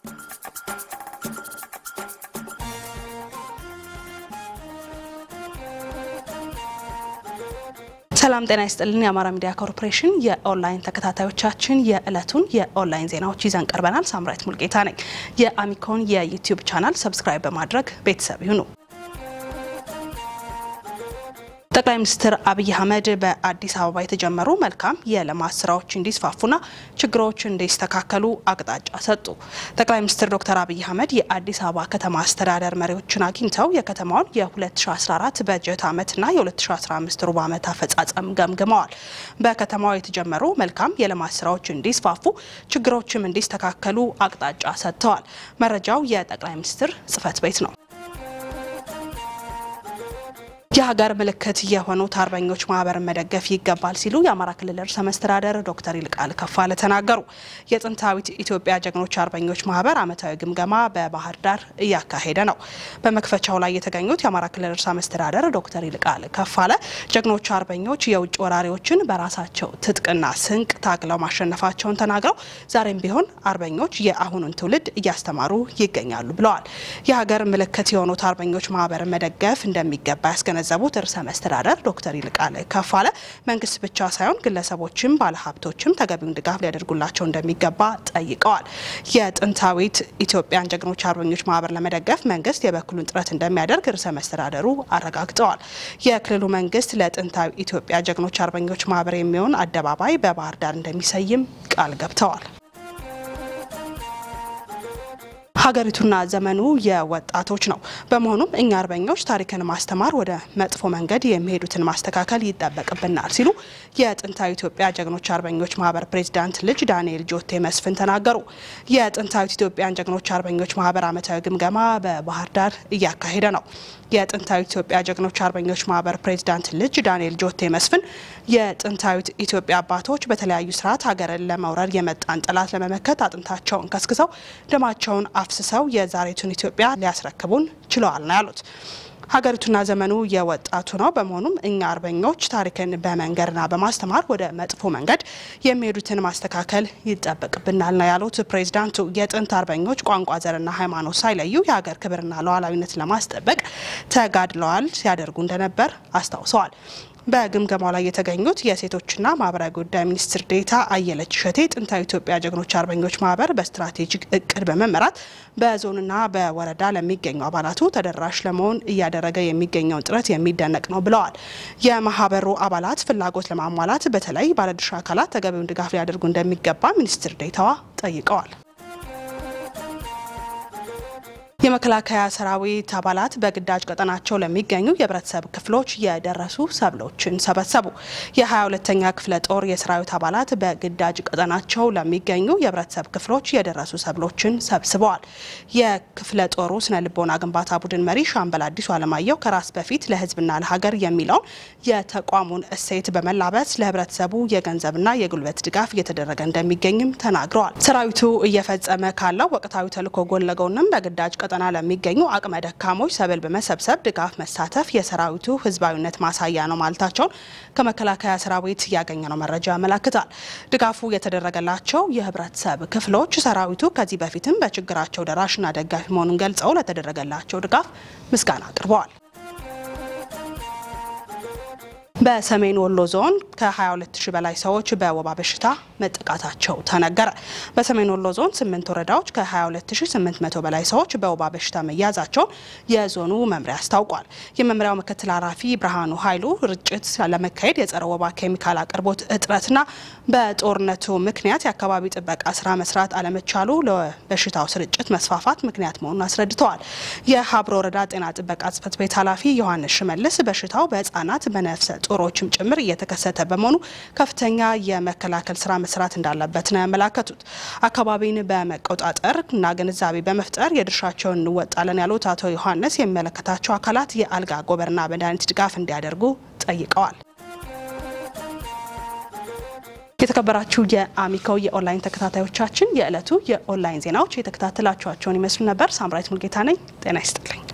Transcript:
ሰላም ጤና ይስጥልን። የአማራ ሚዲያ ኮርፖሬሽን የኦንላይን ተከታታዮቻችን የዕለቱን የኦንላይን ዜናዎች ይዘን ቀርበናል። ሳምራይት ሙልጌታ ነኝ። የአሚኮን የዩቲዩብ ቻናል ሰብስክራይብ በማድረግ ቤተሰብ ይሁኑ። ጠቅላይ ሚኒስትር አብይ አህመድ በአዲስ አበባ የተጀመሩ መልካም የልማት ስራዎች እንዲስፋፉና ችግሮች እንዲስተካከሉ አቅጣጫ ሰጡ። ጠቅላይ ሚኒስትር ዶክተር አብይ አህመድ የአዲስ አበባ ከተማ አስተዳደር መሪዎችን አግኝተው የከተማውን የ2014 በጀት ዓመትና የ2015 ሩብ ዓመት አፈጻጸም ገምግመዋል። በከተማው የተጀመሩ መልካም የልማት ስራዎች እንዲስፋፉ፣ ችግሮችም እንዲስተካከሉ አቅጣጫ ሰጥተዋል። መረጃው የጠቅላይ ሚኒስትር ጽህፈት ቤት ነው። የሀገር ምልክት የሆኑት አርበኞች ማህበርን መደገፍ ይገባል ሲሉ የአማራ ክልል ርዕሰ መስተዳደር ዶክተር ይልቃል ከፋለ ተናገሩ። የጥንታዊት ኢትዮጵያ ጀግኖች አርበኞች ማህበር ዓመታዊ ግምገማ በባህር ዳር እያካሄደ ነው። በመክፈቻው ላይ የተገኙት የአማራ ክልል ርዕሰ መስተዳደር ዶክተር ይልቃል ከፋለ ጀግኖች አርበኞች የውጭ ወራሪዎችን በራሳቸው ትጥቅና ስንቅ ታግለው ማሸነፋቸውን ተናግረው ዛሬም ቢሆን አርበኞች የአሁኑን ትውልድ እያስተማሩ ይገኛሉ ብለዋል። የሀገር ምልክት የሆኑት አርበኞች ማህበርን መደገፍ እንደሚገባ ያስገነ ዘቡት ርዕሰ መስተዳደር ዶክተር ይልቃል ከፋለ መንግስት ብቻ ሳይሆን ግለሰቦችም ባለሀብቶችም ተገቢውን ድጋፍ ሊያደርጉላቸው እንደሚገባ ጠይቀዋል። የጥንታዊት ኢትዮጵያን ጀግኖች አርበኞች ማህበር ለመደገፍ መንግስት የበኩሉን ጥረት እንደሚያደርግ ርዕሰ መስተዳደሩ አረጋግጠዋል። የክልሉ መንግስት ለጥንታዊ ኢትዮጵያ ጀግኖች አርበኞች ማህበር የሚሆን አደባባይ በባህር ዳር እንደሚሰይም ቃል ገብተዋል። ሀገሪቱና ዘመኑ የወጣቶች ነው። በመሆኑም እኛ አርበኞች ታሪክን ማስተማር፣ ወደ መጥፎ መንገድ የሚሄዱትን ማስተካከል ይጠበቅብናል ሲሉ የጥንታዊ ኢትዮጵያ ጀግኖች አርበኞች ማህበር ፕሬዚዳንት ልጅ ዳንኤል ጆቴ መስፍን ተናገሩ። የጥንታዊት ኢትዮጵያን ጀግኖች አርበኞች ማህበር ዓመታዊ ግምገማ በባህር ዳር እያካሄደ ነው። የጥንታዊት ኢትዮጵያ ጀግኖች አርበኞች ማህበር ፕሬዚዳንት ልጅ ዳንኤል ጆቴ መስፍን የጥንታዊት ኢትዮጵያ አባቶች በተለያዩ ስርዓት ሀገርን ለመውረር የመጣን ጠላት ለመመከት አጥንታቸውን ከስክሰው ደማቸውን አፍስሰው የዛሬቱን ኢትዮጵያ ሊያስረክቡን ችለዋል ነው ያሉት። ሀገሪቱና ዘመኑ የወጣቱ ነው። በመሆኑም እኛ አርበኞች ታሪክን በመንገርና በማስተማር ወደ መጥፎ መንገድ የሚሄዱትን ማስተካከል ይጠበቅብናል ነው ያሉት ፕሬዚዳንቱ። የጥንት አርበኞች ቋንቋ፣ ዘርና ሃይማኖት ሳይለዩ የሀገር ክብርና ሉዓላዊነት ለማስጠበቅ ተጋድለዋል ሲያደርጉ እንደነበር አስታውሰዋል። በግምገማው ላይ የተገኙት የሴቶችና ማህበራዊ ጉዳይ ሚኒስትር ዴኤታ አየለች እሸቴ ጥንታዊ ኢትዮጵያ ጀግኖች አርበኞች ማህበር በስትራቴጂክ እቅድ በመመራት በዞንና በወረዳ ለሚገኙ አባላቱ ተደራሽ ለመሆን እያደረገ የሚገኘውን ጥረት የሚደነቅ ነው ብለዋል። የማህበሩ አባላት ፍላጎት ለማሟላት በተለይ ባለድርሻ አካላት ተገቢውን ድጋፍ ሊያደርጉ እንደሚገባ ሚኒስትር ዴኤታዋ ጠይቀዋል። የመከላከያ ሰራዊት አባላት በግዳጅ ቀጠናቸው ለሚገኙ የህብረተሰብ ክፍሎች የደረሱ ሰብሎችን ሰበሰቡ። የ22ኛ ክፍለ ጦር የሰራዊት አባላት በግዳጅ ቀጠናቸው ለሚገኙ የህብረተሰብ ክፍሎች የደረሱ ሰብሎችን ሰብስበዋል። የክፍለ ጦሩ ስነ ልቦና ግንባታ ቡድን መሪ ሻምበል አዲሱ አለማየሁ ከራስ በፊት ለህዝብና ለሀገር የሚለውን የተቋሙን እሴት በመላበስ ለህብረተሰቡ የገንዘብና የጉልበት ድጋፍ እየተደረገ እንደሚገኝም ተናግረዋል። ሰራዊቱ እየፈጸመ ካለው ወቅታዊ ተልዕኮ ጎን ለጎንም በግዳጅ ቀጠና ለሚገኙ አቅመ ደካሞች ሰብል በመሰብሰብ ድጋፍ መሳተፍ የሰራዊቱ ህዝባዊነት ማሳያ ነው ማለታቸውን ከመከላከያ ሰራዊት ያገኘነው መረጃ ያመላክታል። ድጋፉ የተደረገላቸው የህብረተሰብ ክፍሎች ሰራዊቱ ከዚህ በፊትም በችግራቸው ደራሽና ደጋፊ መሆኑን ገልጸው ለተደረገላቸው ድጋፍ ምስጋና አቅርበዋል። በሰሜን ወሎ ዞን ከ22 ሺህ በላይ ሰዎች በወባ በሽታ መጠቃታቸው ተነገረ። በሰሜን ወሎ ዞን ስምንት ወረዳዎች ከ22800 በላይ ሰዎች በወባ በሽታ መያዛቸውን የዞኑ መምሪያ አስታውቋል። የመምሪያው ምክትል ኃላፊ ብርሃኑ ኃይሉ ርጭት ለመካሄድ የጸረ ወባ ኬሚካል አቅርቦት እጥረትና በጦርነቱ ምክንያት የአካባቢ ጥበቃ ስራ መስራት አለመቻሉ ለበሽታው ስርጭት መስፋፋት ምክንያት መሆኑን አስረድተዋል። የሀብሮ ወረዳ ጤና ጥበቃ ጽሕፈት ቤት ኃላፊ ዮሐንስ ሽመልስ በሽታው በህጻናት በነፍሰ ጡሮችም ጭምር እየተከሰተ በመሆኑ ከፍተኛ የመከላከል ስራ መስራት እንዳለበት ነው ያመላከቱት። አካባቢን በመቆጣጠር እና ግንዛቤ በመፍጠር የድርሻቸውን እንወጣለን ያሉት አቶ ዮሐንስ የሚመለከታቸው አካላት የአልጋ ጎበርና መድኃኒት ድጋፍ እንዲያደርጉ ጠይቀዋል። የተከበራችሁ የአሚኮ የኦንላይን ተከታታዮቻችን የዕለቱ የኦንላይን ዜናዎች የተከታተላችኋቸውን ይመስሉ ነበር። ሳምራይት ሙልጌታ ነኝ። ጤና ይስጥልኝ።